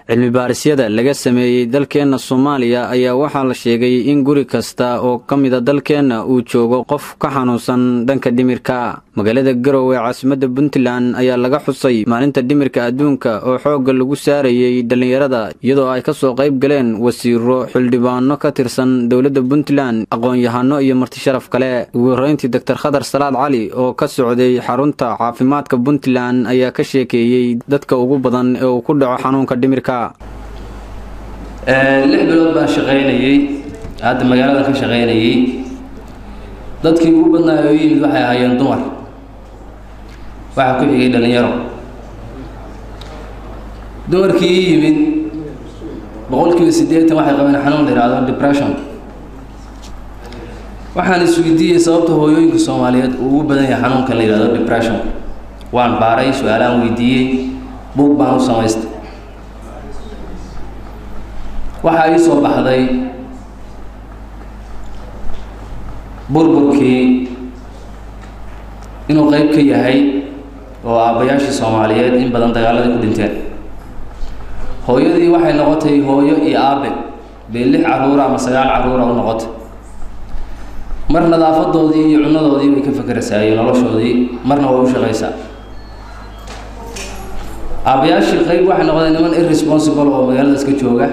cilmi baarisyada laga sameeyey dalkeenna soomaaliya ayaa waxaa la sheegay in guri kasta oo ka mida dalkeenna uu joogo qof ka xanuunsan dhanka dhimirka magaalada garow ee caasimadda puntland ayaa laga xusay maalinta dhimirka adduunka oo xoogga lagu saarayey dhallinyarada iyadoo ay ka soo qayb galeen wasiiro xildhibaano ka tirsan dowladda puntland aqoon-yahano iyo martisharaf kale ugu horreyntii doktor khadar salaad cali oo ka socday xarunta caafimaadka puntland ayaa ka sheekeeyey dadka ugu badan ee uu ku dhaco xanuunka dhimirka lix bilood baan shaqaynayey hadda magaaladan ka shaqaynayey dadkii ugu badnaa oo yimid waxay ahaayeen dumar waxaa ku xigay dhallinyaro dumarkii ii yimid boqolkiiba siddeetan waxay qabeen xanuun la yidhaahdo depression waxaan isweydiiyey sababta hooyooyinka soomaaliyeed uu ugu badan yahay xanuunkan la yidhahdo depression waan baaray su-aalaan weydiiyey buug baan u samaystay waxaa ii soo baxday burburkii inuu qeyb ka yahay oo aabbayaashii soomaaliyeed in badan dagaaladii ku dhinteen hooyadii waxay noqotay hooyo iyo aabe bay lix carruura ama sagaal carruura u noqotay mar nadaafadoodii iyo cunadoodii bay ka fakeraysaa iyo noloshoodii marna way u shaqaysaa aabbayaashii qeyb waxay noqdeen niman irresponsible oo magaalada iska jooga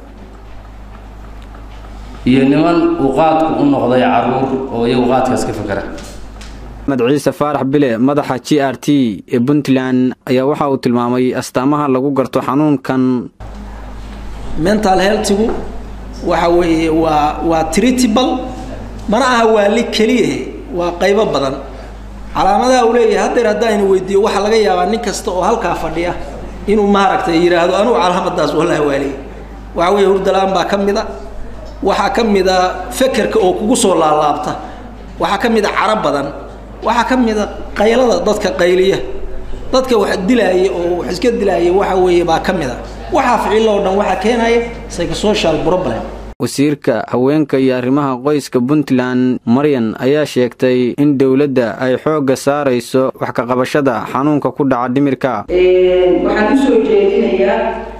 iyo niman uu qaadku u noqday caruur oo iyagu qaadkaas ka fakera axmed ciise faarax bile madaxa g r t ee puntland ayaa waxa uu tilmaamay astaamaha lagu garto xanuunkan mental healthigu waxa weeye waa waa treatable mana aha waali keliyahe waa qaybo badan calaamadaha uu leeyahay haddeer haddaynu weydiiyo waxaa laga yaabaa nin kasta oo halkaa fadhiya inuu maaragtay yidhaahdo anugu calaamadaas wallahi waaliye waxa weeye hurdalaan baa ka mid a waxaa ka mid a fekerka oo kugu soo laalaabta waxaa ka mid a caro badan waxaa ka mid a qaylada dadka qayliya dadka wax dilaaya oo wax iska dilaaya waxa weeye baa ka mid a waxaa ficilo oo dhan waxaa keenaya psychosocial problem wasiirka haweenka iyo arrimaha qoyska puntland maryan ayaa sheegtay in dowladda ay xoogga saarayso wax ka qabashada xanuunka ku dhaca dhimirka waxaan usoo jeedinayaa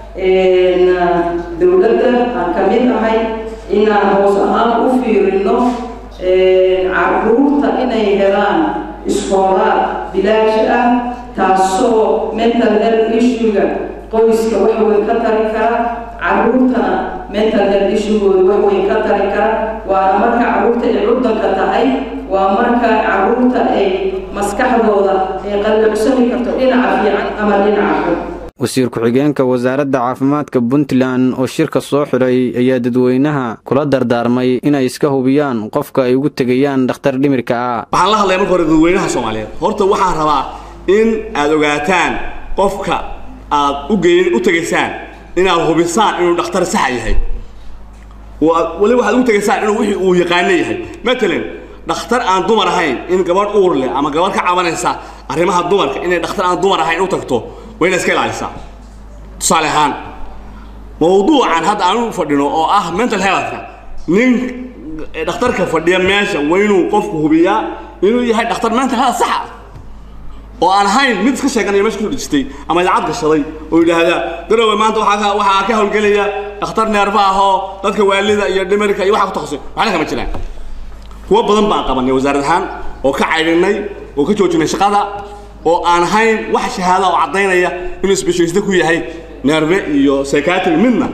dowladda aan ka mid ahay inaan hoos ahaan u fiirino caruurta inay helaan iskoolaad bilaash ah taasoo mental health issue-ga qoyska wax weyn ka tari kara caruurtana mental health issue-gooda wax weyn ka tari kara waana marka caruurta ay cuddanka tahay waa marka caruurta ay maskaxdooda ay qallucsani karto dhinaca fiican ama dhinaca xun wasiir ku-xigeenka wasaaradda caafimaadka puntland oo shirka soo xidhay ayaa dadweynaha kula dardaarmay inay iska hubiyaan qofka ay ugu tegayaan dhakhtar dhimirka ah waxaan la hadlaya marka hore dadweynaha soomaaliyeed horta waxaan rabaa in aad ogaataan qofka aad ugeyn u tegaysaan inaad hubisaan inuu dhakhtar saxa yahay weli waxaad ugu tegaysaan inuu wixii uu yaqaano yahay matalan dhakhtar aan dumar ahayn in gabadh uur leh ama gabadh ka cabanaysa arrimaha dumarka inay dhakhtar aan dumar ahayn u tagto waa inaad iska ilaalisaa tusaale ahaan mawduucan hadda aan u fadhino oo ah mental healthka nin dhakhtarka fadhiya meesha waa inuu qofku hubiyaa inuu yahay dhakhtar mental health saxa oo aan ahayn mid iska sheeganaya meesha kusoo dhejistay ama idaacad gashaday oo yidhaahda garowe maanta waxaa waxaa ka howlgelaya dhakhtar neerfa ah oo dadka waalida iyo dhimirka iyo waxa ku takhasusay waxna kama jiraan kuwo badan baan qabanay wasaarad ahaan oo ka caydhinay oo ka joojinay shaqada oo aan ahayn wax shahaada oo caddaynaya inuu specialist ku yahay nerve iyo psychiatry midna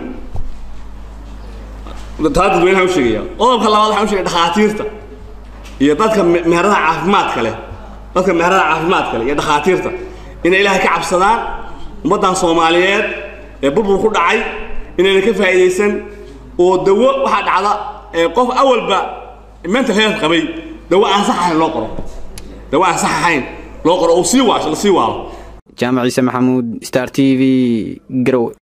taa dadweynaha u sheegaya qodobka labaad waxaan u sheegay dhakhaatiirta iyo dadka meheradaha caafimaadka leh dadka meheradaha caafimaadka leh iyo dhakhaatiirta inay ilaahay ka cabsadaan ummaddan soomaaliyeed ee burbur ku dhacay inayna ka faa'iidaysan oo dawo waxaa dhacda ee qof awalba mental health qabay dawo aan sax ahayn loo qoro dawo aan sax ahayn loo qoro uu sii waasho la sii waalo jaamac ciise maxamuud star t v garowe